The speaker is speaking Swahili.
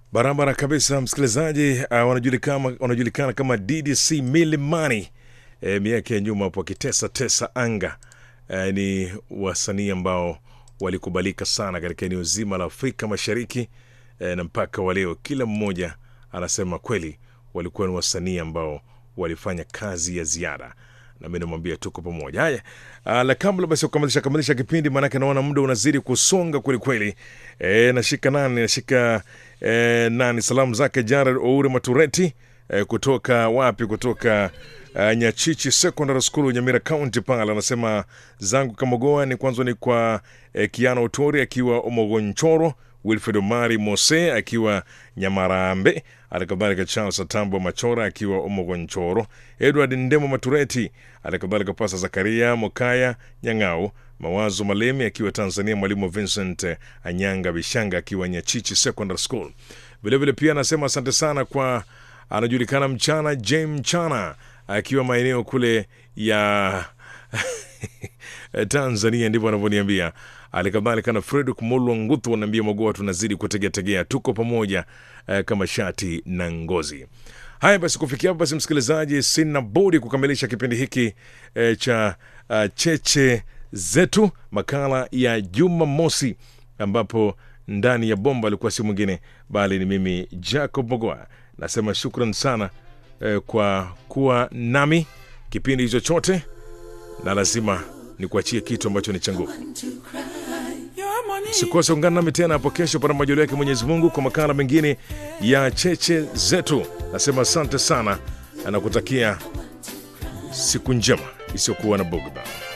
Barabara kabisa, msikilizaji. Uh, wanajulikana, wanajulikana kama DDC Milimani. E, miaka ya nyuma hapo wakitesa tesa anga. E, ni wasanii ambao walikubalika sana katika eneo zima la Afrika Mashariki e, na mpaka wa leo kila mmoja anasema kweli walikuwa ni wasanii ambao walifanya kazi ya ziada na mi namwambia tuko pamoja. Haya, ah, la kabla basi kukamilisha kamilisha kipindi, maanake naona muda unazidi kusonga kwelikweli. E, nashika nani nashika e, nani salamu zake Jared Oure Matureti e, kutoka wapi? Kutoka uh, Nyachichi Secondary School Nyamira County pale, anasema zangu Kamogoa ni kwanza ni kwa eh, Kiana Otori akiwa Omogonchoro, Wilfred Omari Mose akiwa Nyamarambe, alikadhalika Charles Atambo Machora akiwa Omogonchoro, Edward Ndemo Matureti, alikadhalika Pasa Zakaria Mokaya Nyang'au, Mawazo Malemi akiwa Tanzania, Mwalimu Vincent eh, Anyanga Bishanga akiwa Nyachichi Secondary School. Vilevile pia anasema asante sana kwa anajulikana mchana Jem Mchana akiwa maeneo kule ya Tanzania, ndivyo anavyoniambia. Alikadhalika na Fredrick Mulwa Nguthu anaambia Magoa, tunazidi kutegeategea, tuko pamoja eh, kama shati na ngozi. Haya basi, kufikia hapo basi, msikilizaji, sina budi kukamilisha kipindi hiki eh, cha uh, cheche zetu, makala ya Jumamosi, ambapo ndani ya bomba alikuwa si mwingine bali ni mimi Jacob Mogoa. Nasema shukran sana eh, kwa kuwa nami kipindi hicho chote, na lazima nikuachie kitu ambacho ni cha nguvu. Usikose ungana nami tena hapo kesho, pana majaliwa yake Mwenyezi Mungu, kwa makala mengine ya cheche zetu. Nasema asante sana na nakutakia siku njema isiyokuwa na bugdha.